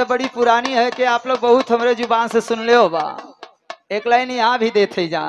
बड़ी पुरानी है कि आप लोग बहुत हमरे जुबान से सुन ले हो बा एक लाइन यहाँ भी देते जा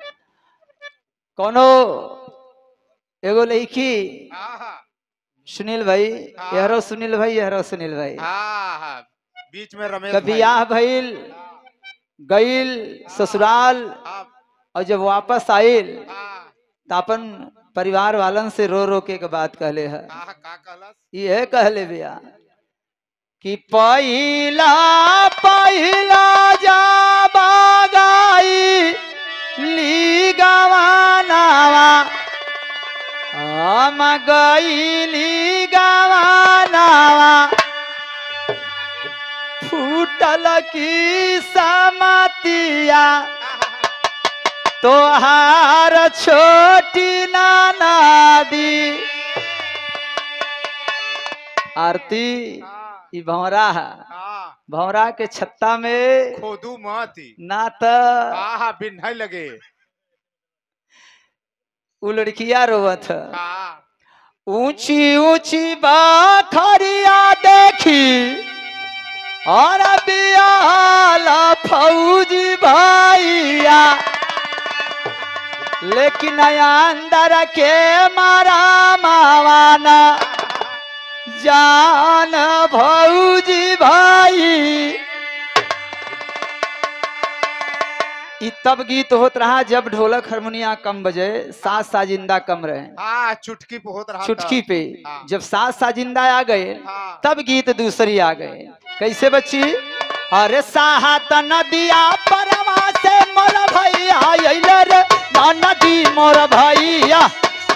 कोनो एगो लड़की हाँ हाँ सुनील भाई हाँ। यहरो सुनील भाई यहरो सुनील भाई हाँ हाँ बीच में रमेश कभी भाई। यह भइल गईल ससुराल हाँ, और जब वापस आइल हाँ, तो अपन परिवार वालन से रो रो के के बात कहले है हाँ, का कहलस ये कहले भैया कि पहिला पहिला जा बागाई ली गवानावा हम गईली गवानावा फूटल की समतिया तोहार छोटी नाना दी आरती हाँ, ई भौरा है हाँ, भौरा के छत्ता में खोदू मती ना त हाँ हाँ बिन्है लगे उ लड़किया रोवत है हाँ ऊंची ऊंची बाखरिया देखी और बियाला फौजी भैया लेकिन अंदर के मारा मावाना जान भौजी भाई ई तब गीत होत रहा जब ढोलक हारमोनिया कम बजे सास साजिंदा कम रहे हाँ चुटकी पे होत रहा था। चुटकी पे हाँ। जब सास साजिंदा आ गए हाँ तब गीत दूसरी आ गए कैसे बच्ची अरे साहत नदिया परवा से मोर भैया अइले रे ना नदी मोर भैया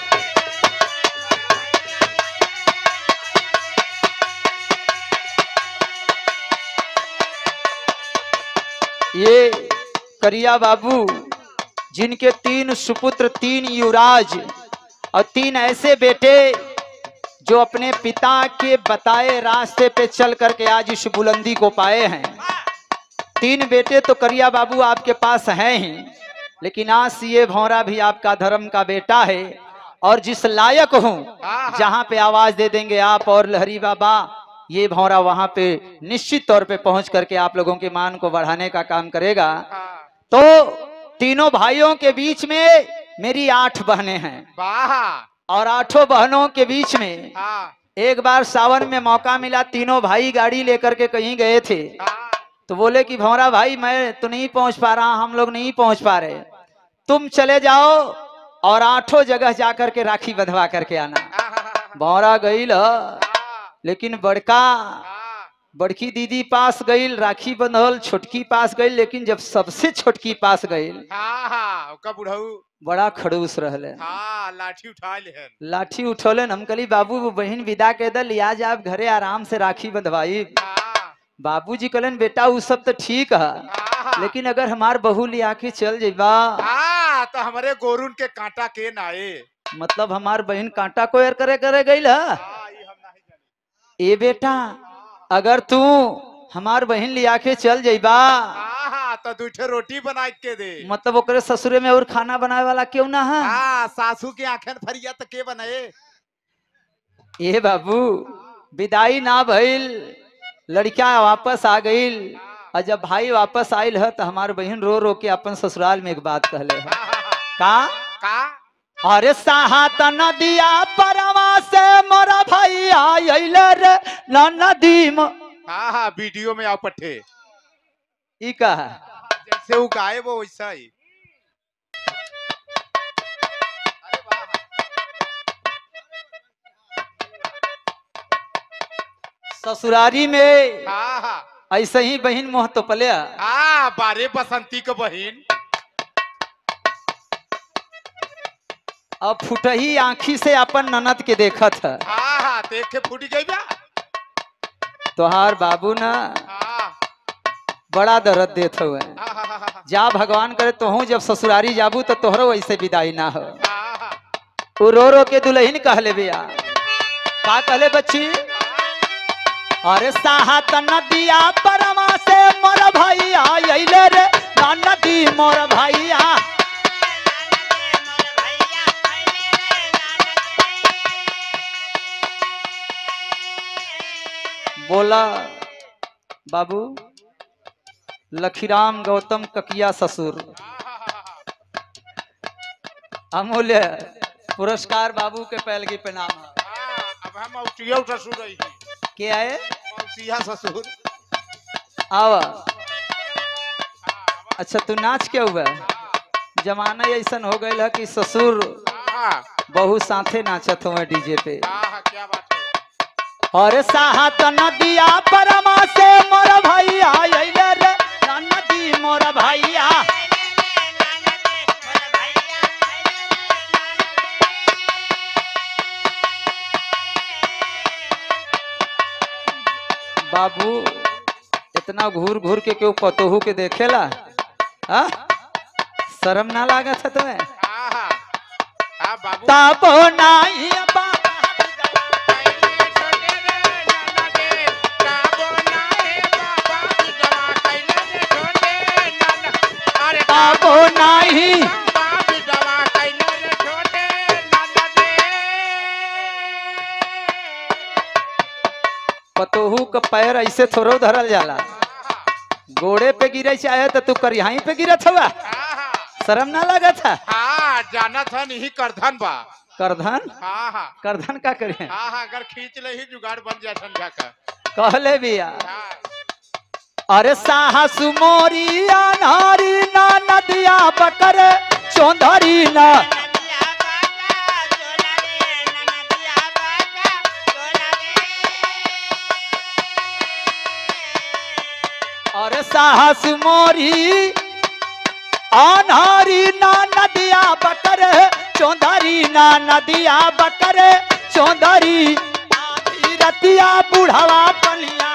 ये करिया बाबू जिनके तीन सुपुत्र तीन युवराज और तीन ऐसे बेटे जो अपने पिता के बताए रास्ते पे चल करके आज इस बुलंदी को पाए हैं तीन बेटे तो करिया बाबू आपके पास हैं ही लेकिन आज से ये भौरा भी आपका धर्म का बेटा है और जिस लायक हूँ हाँ। जहाँ पे आवाज दे देंगे आप और लहरी बाबा ये भौरा वहां पे निश्चित तौर पे पहुंच करके आप लोगों के मान को बढ़ाने का काम करेगा हाँ तो तीनों भाइयों के बीच में मेरी आठ बहनें हैं वाह और आठों बहनों के बीच में हाँ एक बार सावन में मौका मिला तीनों भाई गाड़ी लेकर के कहीं गए थे हाँ तो बोले कि भौरा भाई मैं तो नहीं पहुंच पा रहा हम लोग नहीं पहुंच पा रहे तुम चले जाओ और आठों जगह जाकर के राखी बंधवा करके आना हाँ, भौरा गई ल हाँ, लेकिन बड़का हाँ, बड़की दीदी पास गई राखी बंधल छोटकी पास गई लेकिन जब सबसे छोटकी पास गई हाँ, हाँ, ओका बुढ़ऊ बड़ा खड़ूस रहले हाँ लाठी उठा लेहन लाठी उठौलन हम कहली बाबू वो बहन विदा के दल आज आप घरे आराम से राखी बंधवाई हाँ, बाबूजी कहलन बेटा उ सब तो ठीक है हाँ, लेकिन अगर हमार बहू लिया के चल जेबा हाँ तो हमारे गोरुन के कांटा के नाए मतलब हमार बहन कांटा को एर करे करे गई है हाँ, ये हम नहीं जाने ए बेटा अगर तू हमार बहन लिया के चल जेबा हाँ हाँ तो दूठे रोटी बना के दे मतलब ओकरे ससुरे में और खाना बनाए वाला क्यों ना है हाँ सासू के आंखें फरिया तो के बनाए ए बाबू विदाई ना भइल लड़का वापस आ गईल और जब भाई वापस आयल है तो हमार बहन रो रो के अपन ससुराल में एक बात कहले है हाँ, हाँ, हाँ, का का अरे साहत नदिया परवा से मोरा भैया अइले रे ना नदी म हाँ हाँ वीडियो में आओ पट्टे ई का है जैसे वो गाए वो वैसा ही अरे वाह ससुरारी में हाँ हाँ ऐसे ही बहन मोह तो पले हाँ बारे बसंती के बहिन अब फुटही आंखी से अपन ननद के देखत है हाँ हाँ देख के फूट गई बा तोहार बाबू ना हाँ बड़ा दर्द देत हुए हाँ हाँ हाँ हाँ जा भगवान करे तोहू जब ससुरारी जाबू तो तोहरो ऐसे विदाई ना हो हाँ हाँ वो रो रो के दुल्हन कहले बिया का कहले बच्ची अरे साहत नदिया परमा से मोर भैया अइले रे ना नदी मोर भैया बोला बाबू लखीराम गौतम ककिया ससुर अमूल्य पुरस्कार बाबू के पैलगी पे नाम है हाँ, अब हम मौसिया ससुर रही के आए मौसिया ससुर आवा हाँ, अच्छा तू नाच के हुआ जमाना ऐसन हो गई है कि ससुर हाँ, बहू साथे नाचत हुए डीजे पे हाँ, हाँ, क्या बात है और साहत नदिया परमा से मोर भैया अइले रे ना नदी मोर भैया बाबू इतना घूर घूर के क्यों पतोहू के देखेला आ? शर्म ना लागत है तुम्हें हाँ, हाँ, हाँ, बाबू तापो नाही बाबा तापो नाही पतोहू का पैर ऐसे थोड़ो धरल जाला गोड़े पे गिरे चाहे तो तू कर यहीं पे गिरत हुआ शर्म ना लगत है जाना था नहीं करधन बा करधन हाँ हाँ करधन का करे हाँ हाँ अगर खींच ले ही जुगाड़ बन जाए ठंडा का कहले बिया हाँ अरे साहसु मोरी अनहरी ना नदिया बकर चौधरी ना अरे साहस मोरी अनहरी ना नदिया बकर चौधरी ना नदिया बकर चौधरी आधी रतिया बुढ़ावा पनिया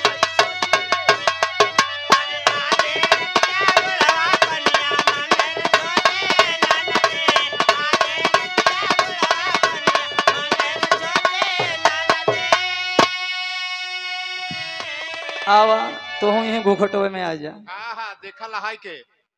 आवा तो हूँ यहीं घूखटवे में आ जा हाँ हाँ देखा लहाई के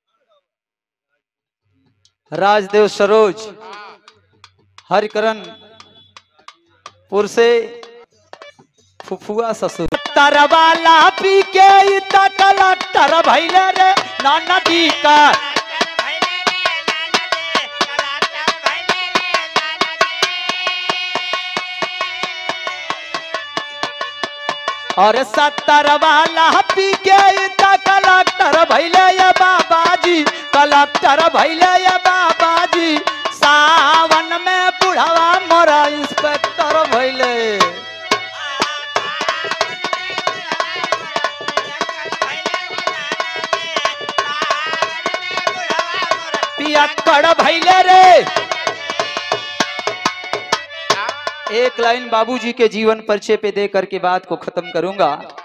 राजदेव सरोज हाँ हरिकरण पुर से फुफुआ ससुर तरवाला पी के ई त कलक्टर भैले रे ना नदी का और सत्तर वाला पी के ई त कलक्टर भैले ये बाबाजी कलक्टर भैले ये बाबाजी सावन में बुढ़ावा मोरा इंस्पेक्टर भैले पियक्कड़ भैले रे हाँ एक लाइन बाबूजी के जीवन परिचय पे दे करके बात को खत्म करूंगा